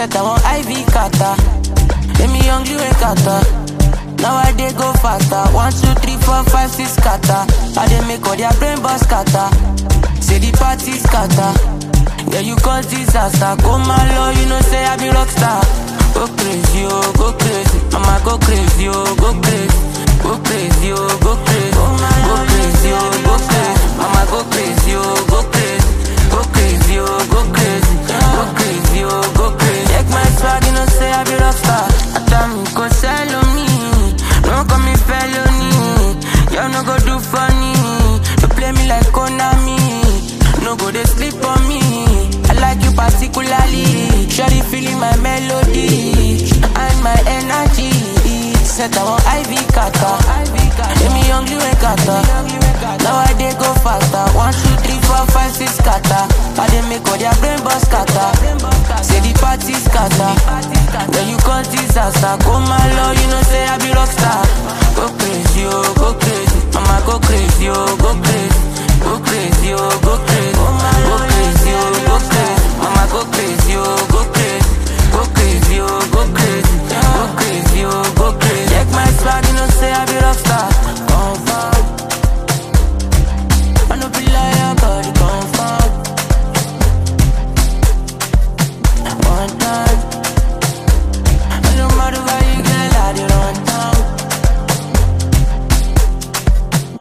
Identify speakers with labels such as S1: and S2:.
S1: Set I want IV kata. Let me young you kata. Now I dey go faster. One, two, three, four, five, six kata. I dey make all their brain boss kata. Say the party scatter. Yeah, you cause disaster. Go my law, you know say I be rockstar. Go crazy, oh, go crazy. Mama go crazy, oh, go crazy. Go crazy, oh, go crazy. Go crazy, oh, go crazy. Mama go crazy, oh, go crazy. Go crazy, oh, go crazy. Go crazy, oh, go crazy. Check my swag, you know say I be rockstar. I tell me go sell on me. No call me felony. Y'all no go do funny. You play me like Konami. No go they sleep on me. I like you particularly. Shawty feeling my melody and my energy. Set I want IV kata. Let me young you kata. Now I dey go faster. One, two, three, four, five, six kata. I dey make all their brain boss kata. Say the party scatter. Then you cause disaster. Go my law, you know say I be rockstar. Go crazy, oh, go crazy. Mama go crazy, oh, go crazy. Go crazy, oh, go crazy. Go crazy, oh, go crazy. Mama go crazy, oh, go